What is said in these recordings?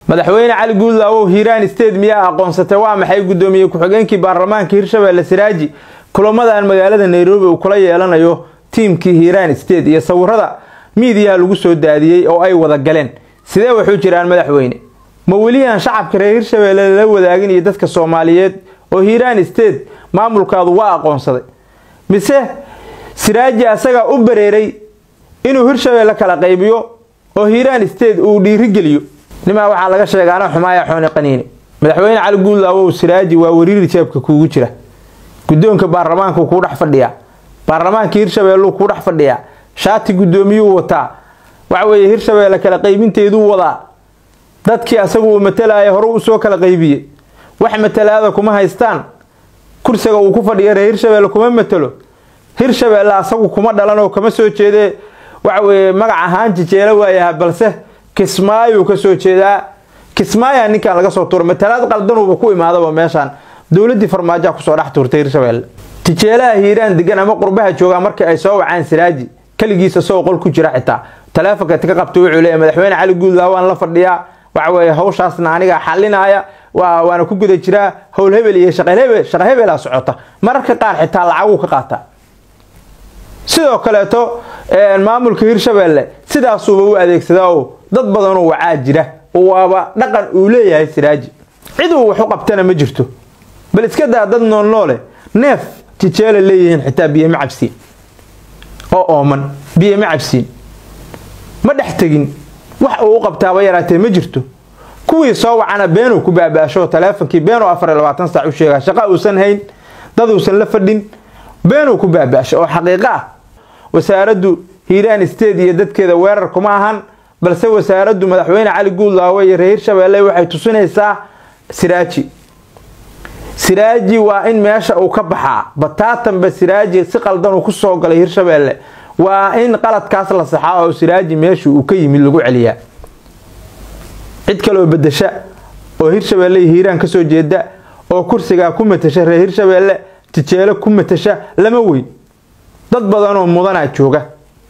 madaxweyne cali guudlaawow hiiraan state miyaa aqoonsatay waa maxay guddoomiye ku-xigeenkii baarlamaanka hirshabelle siraaji kulamadan magaalada nairobi uu kula yeelanayo tiimkii hiiraan state iyo sawirada miidiyaha lagu soo daadiyey oo ay wada galeen sidee waxu jiraan madaxweyne ma weliaan shacabka reer hirshabelle lala wadaagin iyo dadka soomaaliyeed oo hiiraan state maamulkaadu waa aqoonsaday mise siraaji asagaa u bareeray inuu hirshabelle kala qaybiyo oo hiiraan state uu dhiirigeliyo nimaa waxaa laga sheega ana xumaaya xooni qaniine madaxweyne cali guudlaawow siraaji waa wariiri jeebka kuugu jira guddoonka baarlamaanku kuu dhex fadhiyaa baarlamaanka hirshabeelluu kuu dhex fadhiyaa shaati guddoomiyuu wataa waxaweeye hirshabeelle kala qaybinteeduu wadaa dadkii asagu uu matalaya hore uu soo kala qaybiyey wax matalaada kuma haystaan kursiga uu ku fadhiya reer hirshabelle kuma matalo hirshabelle asagu kuma dhalanoo kama soo jeedee waxaweeye magac ahaan jijeelo waayaha balse kismaayuu ka soo jeedaa kismaaya ninkan laga soo tuura matalaad qaldanuuba ku imaadaba meeshaan dowladii farmaajoa kusoo dhex tuurtay hirshabelle tijeelaha hiiraan degan ama qurbaha joogaa markii ay soo wacaan siraaji keligiisa soo qol ku jira xitaa taleefonka ka qabta wuxuu leeyahy madaxweyne cali guudlaa waan la fadhiyaa waxaweeye hawshaasna aniga xalinaya waana ku guda jiraa howl hebel iyo shaqhebel shaqa hebelaa socota mararka qaar xitaa lacaguu ka qaataa sidoo kaleeto maamulka hirshabelle sidaasuuba u adeegsadaa oo dad badanoo wacaa jira oo waaba dhaqan uu leeyahay siraaji cid uu wax u qabtana ma jirto bal iska daa dad noolnoole neef tijeela leeyihiin xitaa biyo ma cabsiin oo ooman biyo ma cabsiin ma dhex tegin wax uu u qabtaaba yaraatee ma jirto kuwii soo wacana beenuu ku baabaasho taleefonkii beenuu afar iyo labaatan saac u sheegaa shaqa uusan hayn dad uusan la fadhin beenuu ku baabaasho oo xaqiiqo ah wasaaraddu hiiraan state iyo dadkeeda weerar kuma ahan balse wasaaraddu madaxweyne cali guudlaawo iyo reer hirshabelle waxay tusinaysaa siraaji siraaji waa in meesha uu ka baxaa bataatanba siraaji si qaldan uu kusoo galay hirshabelle waa in qaladkaas la saxaa oo siraaji meeshii uu ka yimid lagu celiyaa cid kaloo bedesha oo hirshabelle iyo hiiraan kasoo jeeda oo kursigaa ku matasha reer hirshabelle tijeelo ku matasha lama weyn dad badanoo mudanaa jooga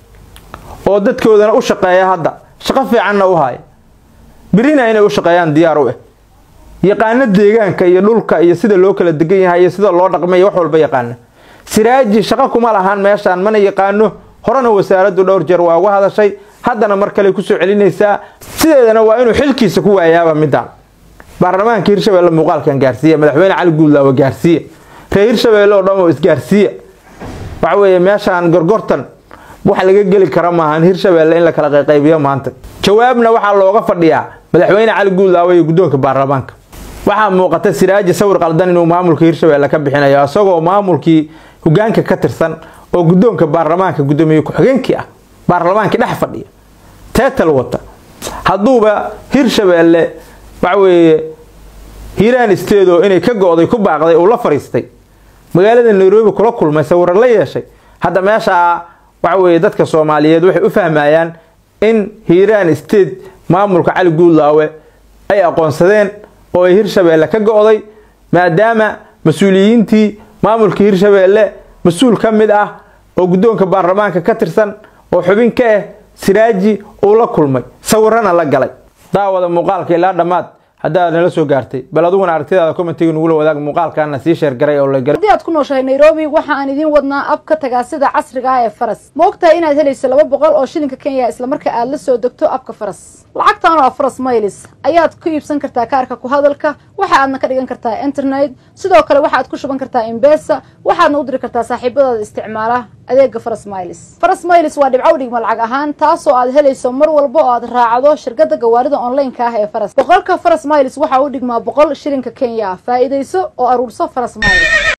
oo dadkoodana u shaqeeya hadda shaqo fiicanna u haya birina inay u shaqeeyaan diyaar u ah yaqaano deegaanka iyo dhulka iyo sida loo kala degan yahay iyo sida loo dhaqmay wax walba yaqaana siraaji shaqo kuma lahaan meeshaan mana yaqaano horena wasaaraddu dhowr jeer waa uga hadashay haddana mar kale kusoo celinaysaa sideedana waa inuu xilkiisa ku waayaaba midaan baarlamaanka hirshabelle muuqaalkan gaarsiiya madaxweyne cali guudlaawo gaarsiiya reer hirshabelle oo dhan oo isgaarsiiya waxa weeye meeshaan gorgortan wax laga geli kara maahan hirshabelle in la kala qayqaybiyo maanta jawaabna waxaa looga fadhiyaa madaxweyne cali guudlaawo iyo guddoonka baarlamaanka waxaa muuqata siraaji sawir qaldan inuu maamulka hirshabelle ka bixinayo isagoo maamulkii hogaanka ka tirsan oo guddoonka baarlamaanka guddoomiye ku-xigeenkii ah baarlamaankii dhex fadhiya teetal wata hadduuba hirshabelle waxaweeye hiiraan isteedoo inay ka go-day ku baaqday uu la fariistay magaalada nairobi kula kulmay sawiro la yeeshay hadda meeshaa waxaweeye dadka soomaaliyeed waxay u fahmayaan in hiiraan state maamulka cali guudlaawe ay aqoonsadeen oo ay hirshabelle ka go-day maadaama mas-uuliyiintii maamulka hirshabelle mas-uul ka mid ah oo guddoonka baarlamaanka ka tirsan oo xubin ka ah siraaji uu la kulmay sawirana la galay daawada muuqaalka ilaa dhammaad haddaad nala soo gaartay bal adiguna aragtidaada commentiga nugula wadaag muuqaalkaana sii sheergaray oo la garay haddii aad ku nooshahay nairobi waxa aan idiin wadnaa abka tagaasida casriga ah ee faras ma ogtahay inaad helayso laba boqol oo shilinka kenya islamarka aad la soo degto abka faras lacagtan oo ah faras maylis ayaad ku iibsan kartaa kaarka ku hadalka waxa aadna ka dhigan kartaa internet sidoo kale waxaad ku shuban kartaa imbesa waxaadna u diri kartaa saaxiibadaada isticmaala adeega faras maylis faras maylis waa dhibcow dhigma lacag ahaan taasoo aad helayso mar walba oo aad raacdo shirkada gawaarida onlineka ah ee faras boqolka faras maylis waxa u dhigmaa boqol shilinka kenya ah faa'iidayso oo aruurso faras maylis